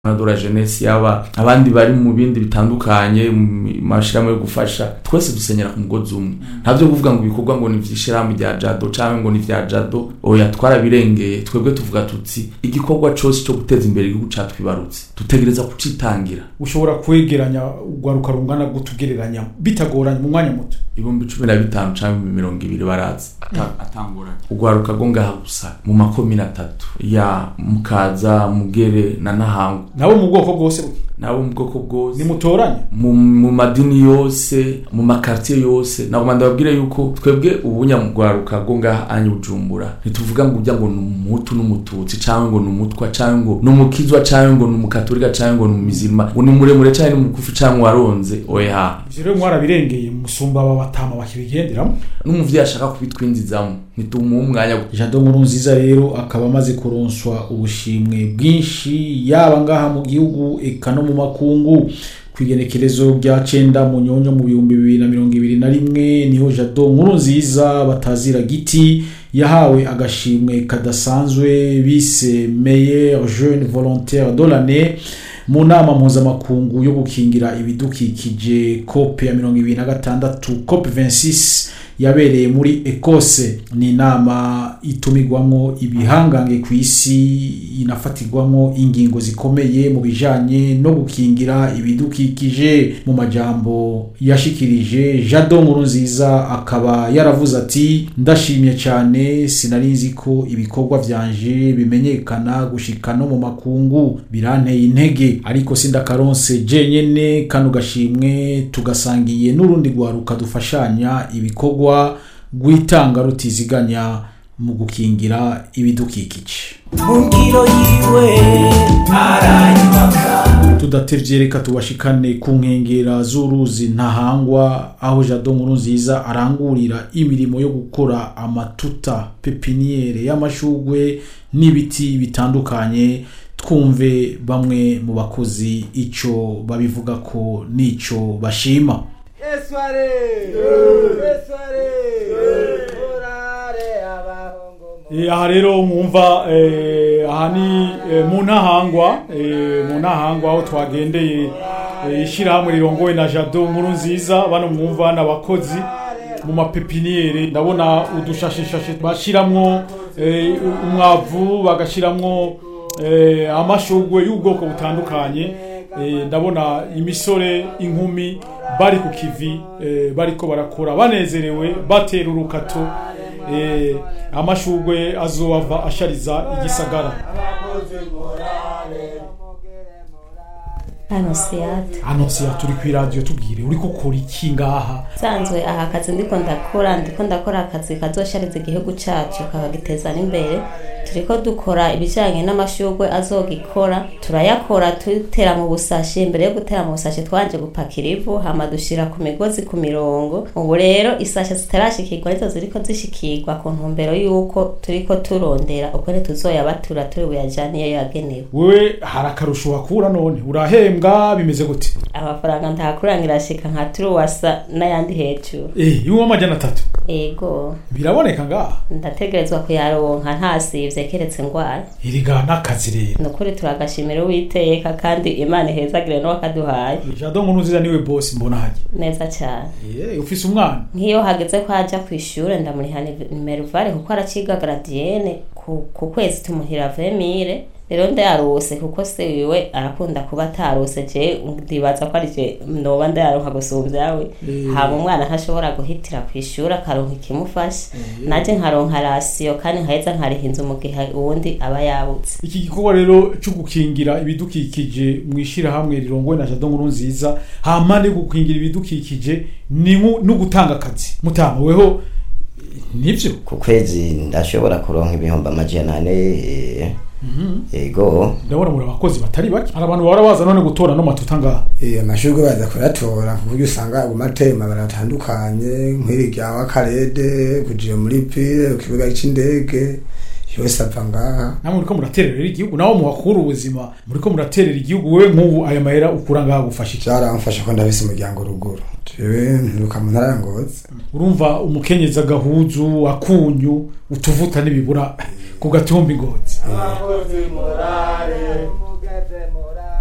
dora jeunesse yaba abandi bari mu bindi bitandukanye mu mashirahamwe yo gufasha twese dusenyera ku mugozi umwe ntavyo kuvuga ngo ibikorwa ngo ni vy'ishirahamwe rya jado canke ngo ni vya jado oya twarabirengeye twebwe tuvuga tuti igikorwa cose co guteza imbere igihugu catwibarutse dutegereza kucitangira ushobora kwegeranya urwaruka rungana gutugereranya bitagoranye mu mwanya muto ibihumbi cumi na bitanu canke mirongo ibiri barazi ata- atangoranye urwaruka rwo ngaha gusa mu makomine atatu ya mukaza mugere na nahangu nabo mu bwoko bwose bwe. nabo mu bwoko bwose nimutoranye mu, mu madini yose mu makartier yose nagoma ndababwire yuko twebwe ubunyamugwaruka rwo ngaha anye bujumbura ntituvuga ngo ujya ngo ni umuhutu n'umututsi canke ngo ni umutwa canke ngo ni umukizwa canke ngo ni umukatolika canke ngo ni umuzima ngo ni muremure canke ni umugufi canke waronze oya ivyo rero mwarabirengeye musumba aba batama bakibigenderamo n'umuvyeyi ashaka kubitwinjizamo ntitumuha umwanya wo- jado nkuru nziza rero akaba amaze kuronswa ubushimwe bwinshi yaba ngaha mu gihugu eka no mu makungu kw'igenekerezo rya cenda mu nyonyo mu bihumbi bibiri na mirongo ibiri na rimwe niho jado nkuru nziza batazira giti yahawe agashimwe kadasanzwe bise meilleur jeune volontaire de l'année mu nama mpuzamakungu yo gukingira ibidukikije cop ya mirongo ibiri na gatandatu cop 26 yabereye muri ekose ni inama itumigwamo ibihangange ku isi inafatirwamo ingingo zikomeye mu bijanye no gukingira ibidukikije mu majambo yashikirije jado nkuru nziza akaba yaravuze ati ndashimye cyane sinari nzi ko ibikorwa vyanje bimenyekana gushika no mu makungu biranteye intege ariko sindakaronse jenyene kano gashimwe tugasangiye n'urundi rwaruka dufashanya ibikorwa rwitanga rutiziganya mu gukingira ibidukikije mu ngiro yiwe arayubaka tudatevye reka tubashikane ku nkengera z'uruzi ntahangwa aho jado nkuru nziza arangurira imirimo yo gukora amatuta pepiniere y'amashugwe n'ibiti bitandukanye twumve bamwe mu bakozi ico babivuga ko n'ico bashima Esware! Esware! Orare abahungu mu- Eh, aha rero mwumva eh, aha ni eh, mu ntahangwa eh, mu ntahangwa aho twagendeye eh, ishyirahamwe rirongowe na jado nkuru nziza bano mwumva n'abakozi mu mapepiniyeri ndabona udushashishashe bashiramwo eh, umwavu bagashiramwo eh, amashugwe y'ubwoko butandukanye eh, ndabona imisore inkumi bari ku kivi eh, bariko barakora banezerewe batera urukato eh, amashugwe azova ashariza igisagara hano siyate hano siya turi ku iradiyo tubwire uri gukora iki ngaha nsanzwe aha kazi ndiko ndakora ndiko ndakora akazi kazoshariza igihugu cacu kakagiteza n'imbere turiko dukora ibijanye n'amashurwe azogikora turayakora tutera mu busashe mbere yo gutera mu busashe twanje gupakira ivu hama dushira ku migozi ku mirongo ubu rero isashe zitarashikirwa nizo ziriko zishikirwa ku ntumbero y'uko turiko turondera uko ntituzoyabatura turi buyajane iyo yagenewe wewe hari akarusho wakura none urahembwa bimeze gute amafaranga ntakurangira ashika nka turuwasa n'ayandi hejuru eh iwe amajana atatu ego biraboneka ngaha ndategerezwa kuyaronka ntasivye keretse ngwara iriga n'akazi rero ni ukuri turagashimira uwiteka kandi imana ihezagire n'uwakaduhaye jado nkuru nziza niwe bosi mbona hajya neza cyane Eh, ufise umwana nk'iyo hageze ko ajya ku ishuri ndamuriha nimeruvare kuko araciga garadiyene ku, ku kwezi tumuhira vemire rero ndayarose kuko se wiwe arakunda kuba atarose je ndibaza ko arije noba ndayaronka gusumvya we hama umwana ntashobora guhitira ku ishuri akaronka ikimufasha naje nkaronka rasiyo kandi nkaheza nkariha inzu mu gihe uwundi aba yabutse iki gikorwa rero cyo gukingira ibidukikije mu ishyirahamwe rirongowe na jado nkuru nziza hampande yo gukingira ibidukikije ni nko- no gutanga akazi mutanga weho nibyo ku kwezi ndashobora kuronka ibihumbi amajana ane eh, ego ndabona muri abakozi batari bake hari abantu bahora baza none gutora no matuta ngaha Eh, amashurwe baza kuyatora ku buryo usanga aguma ateye amabara atandukanye nk'iri rya wakarede kujiye muri pire ku kibuga c'indege yose ava ngaha namwe muriko muraterera igihugu nawe muhakura ubuzima muriko muraterera igihugu wewe nk'ubu aya mahera ukura ngaha gufasha iki vyaramfasha ko ndabise umuryango ruguru jewe nturuka mu ntara ya ngozi urumva umukenyezi agahuzu akunyu utuvuta n'ibibura ku gatumba ingozi abakozi morale